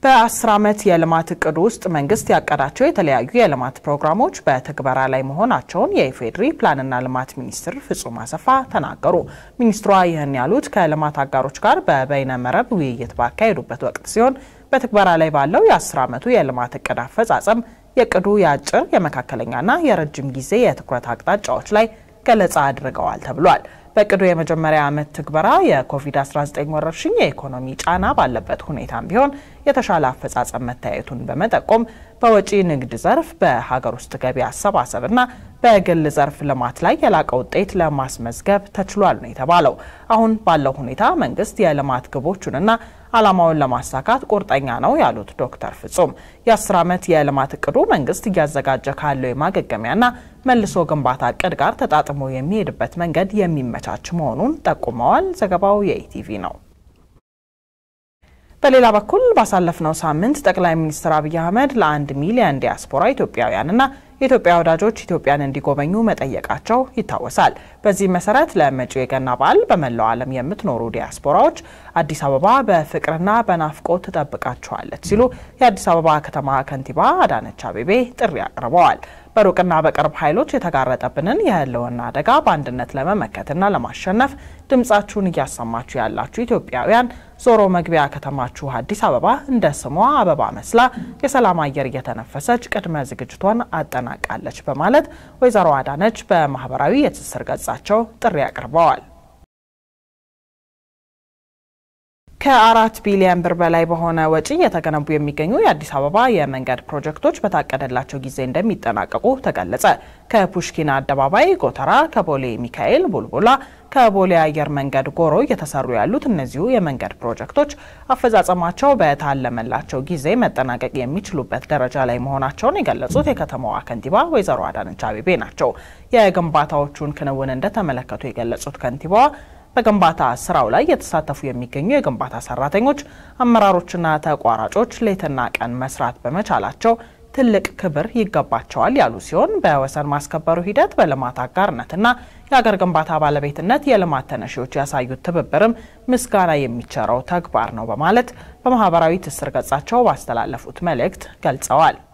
በአስር ዓመት የልማት እቅድ ውስጥ መንግስት ያቀዳቸው የተለያዩ የልማት ፕሮግራሞች በትግበራ ላይ መሆናቸውን የኢፌዴሪ ፕላንና ልማት ሚኒስትር ፍጹም አሰፋ ተናገሩ። ሚኒስትሯ ይህን ያሉት ከልማት አጋሮች ጋር በበይነ መረብ ውይይት ባካሄዱበት ወቅት ሲሆን በትግበራ ላይ ባለው የአስር ዓመቱ የልማት እቅድ አፈጻጸም የእቅዱ የአጭር የመካከለኛና የረጅም ጊዜ የትኩረት አቅጣጫዎች ላይ ገለጻ አድርገዋል ተብሏል። በእቅዱ የመጀመሪያ ዓመት ትግበራ የኮቪድ-19 ወረርሽኝ የኢኮኖሚ ጫና ባለበት ሁኔታም ቢሆን የተሻለ አፈጻጸም መታየቱን በመጠቆም በወጪ ንግድ ዘርፍ፣ በሀገር ውስጥ ገቢ አሰባሰብና በግል ዘርፍ ልማት ላይ የላቀ ውጤት ለማስመዝገብ ተችሏል ነው የተባለው። አሁን ባለው ሁኔታ መንግስት የልማት ግቦቹንና ዓላማውን ለማሳካት ቁርጠኛ ነው ያሉት ዶክተር ፍጹም የአስር ዓመት የልማት እቅዱ መንግስት እያዘጋጀ ካለው የማገገሚያና መልሶ ግንባታ እቅድ ጋር ተጣጥሞ የሚሄድበት መንገድ የሚመቻች መሆኑን ጠቁመዋል። ዘገባው የኢቲቪ ነው። በሌላ በኩል ባሳለፍነው ሳምንት ጠቅላይ ሚኒስትር አብይ አህመድ ለአንድ ሚሊዮን ዲያስፖራ ኢትዮጵያውያንና የኢትዮጵያ ወዳጆች ኢትዮጵያን እንዲጎበኙ መጠየቃቸው ይታወሳል። በዚህ መሰረት ለመጪው የገና በዓል በመላው ዓለም የምትኖሩ ዲያስፖራዎች አዲስ አበባ በፍቅርና በናፍቆት ትጠብቃችኋለች ሲሉ የአዲስ አበባ ከተማ ከንቲባ አዳነች አቤቤ ጥሪ አቅርበዋል። በሩቅና በቅርብ ኃይሎች የተጋረጠብንን የህልውና አደጋ በአንድነት ለመመከትና ለማሸነፍ ድምጻችሁን እያሰማችሁ ያላችሁ ኢትዮጵያውያን ዞሮ መግቢያ ከተማችሁ አዲስ አበባ እንደ ስሟ አበባ መስላ የሰላም አየር እየተነፈሰች ቅድመ ዝግጅቷን አጠናቃለች በማለት ወይዘሮ አዳነች በማህበራዊ የትስስር ገጻቸው ጥሪ አቅርበዋል። ከአራት ቢሊዮን ብር በላይ በሆነ ወጪ የተገነቡ የሚገኙ የአዲስ አበባ የመንገድ ፕሮጀክቶች በታቀደላቸው ጊዜ እንደሚጠናቀቁ ተገለጸ። ከፑሽኪን አደባባይ ጎተራ፣ ከቦሌ ሚካኤል ቡልቡላ፣ ከቦሌ አየር መንገድ ጎሮ እየተሰሩ ያሉት እነዚሁ የመንገድ ፕሮጀክቶች አፈጻጸማቸው በታለመላቸው ጊዜ መጠናቀቅ የሚችሉበት ደረጃ ላይ መሆናቸውን የገለጹት የከተማዋ ከንቲባ ወይዘሮ አዳነች አቤቤ ናቸው። የግንባታዎቹን ክንውን እንደተመለከቱ የገለጹት ከንቲባዋ በግንባታ ስራው ላይ የተሳተፉ የሚገኙ የግንባታ ሰራተኞች፣ አመራሮችና ተቋራጮች ሌትና ቀን መስራት በመቻላቸው ትልቅ ክብር ይገባቸዋል ያሉ ሲሆን በወሰን ማስከበሩ ሂደት በልማት አጋርነትና የአገር ግንባታ ባለቤትነት የልማት ተነሺዎች ያሳዩት ትብብርም ምስጋና የሚቸረው ተግባር ነው በማለት በማህበራዊ ትስስር ገጻቸው ባስተላለፉት መልእክት ገልጸዋል።